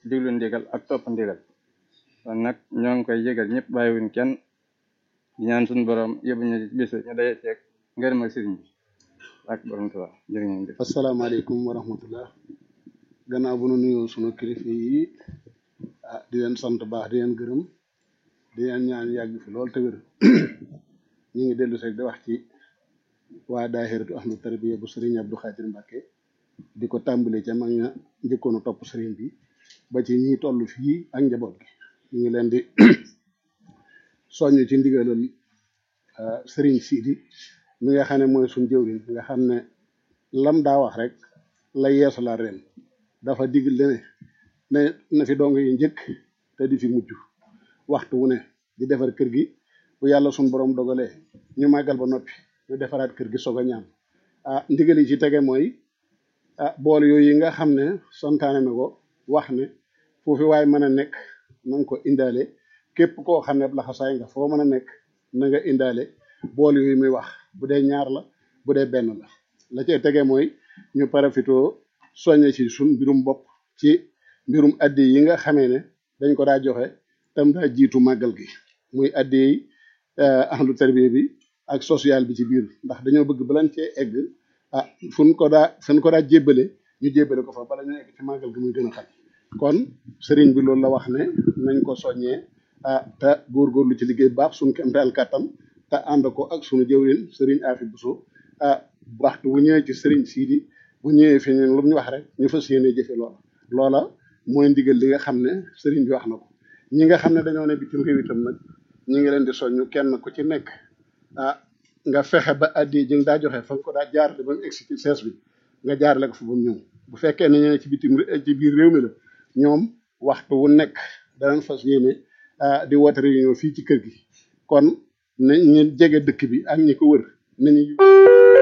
diglu ndigal ak topp ndigal kon nag ñoo ngi koy yëgal ñëpp bàyyiwuñ kenn di ñaan suñu borom yóbbu ñu bis ñu daje ceeg ngërëmal sëriñ bi ak borom Tuubaa jërë ngeen jëf asalaamaaleykum wa rahmatullah gannaaw bu nu nuyoo sunu kilifa yi ah di leen sant baax di leen gërëm di leen ñaan yàgg fi lool te wér ñu ngi dellu rek di wax ci waa daahiratu ahlu tarbiya bu sëriñ Abdou Khadir Mbacke di ko tàmbali ca mag ña njëkkoon a topp sëriñ bi ba ci ñi toll fii ak njaboot gi ñu ngi leen di soññ ci ndigalal sëriñ Sidi mi nga xam ne mooy suñ jëwriñ nga xam ne lam daa wax rek la yeesu la ren dafa digal ne ne na fi dong yi njëkk te di fi mujj waxtu wu ne di defar kër gi bu yàlla suñ borom dogalee ñu màggal ba noppi ñu defaraat kër gi soog a ñaan ah ndigal yi ci tege mooy ah bool yooyu yi nga xam ne santaane na ko wax ne foofu waaye mën a nekk na nga ko indaale képp koo xam ne laxasaay nga foo mën a nekk na nga indaale bool yooyu muy wax bu dee ñaar la bu dee benn la la cay tege mooy ñu parafitoo soññe ci suñ mbirum bopp ci mbirum addi yi nga xamee ne dañ ko daa joxe tam daa jiitu màggal gi muy addi yi ahlu tarbiya bi ak social bi ci biir ndax dañoo bëgg balan cee egg ah fu ñu ko daa fu ñu ko daa jébbale ñu jébbale ko fa bala ñu egg ci màggal gi muy gën a xat kon sëriñ bi loolu la wax ne nañ ko soññee ah te góorgóorlu ci liggéey baax suñu kem daal kàttan te ànd ko ak suñu jëwrin sëriñ Afi Buso ah waxtu bu ñëwee ci sëriñ Sidi bu ñëwee fi ñun lu ñu wax rek ñu fas yéene jëfe loola loola mooy ndigal li nga xam ne sëriñ bi wax na ko ñi nga xam ne dañoo ne bitim réew itam nag ñi ngi leen di soññu kenn ku ci nekk ah nga fexe ba addi ji nga daa joxe fa nga ko daa jaarale ba mu egsi ci sees bi nga jaarale ko fa ba mu ñëw bu fekkee ne ñene ci bitim ci biir réew mi la ñoom waxtu wu nekk danañ fas yéene di woote réunion fii ci kër gi kon na ñu jege dëkk bi ak ñi ko wër nañu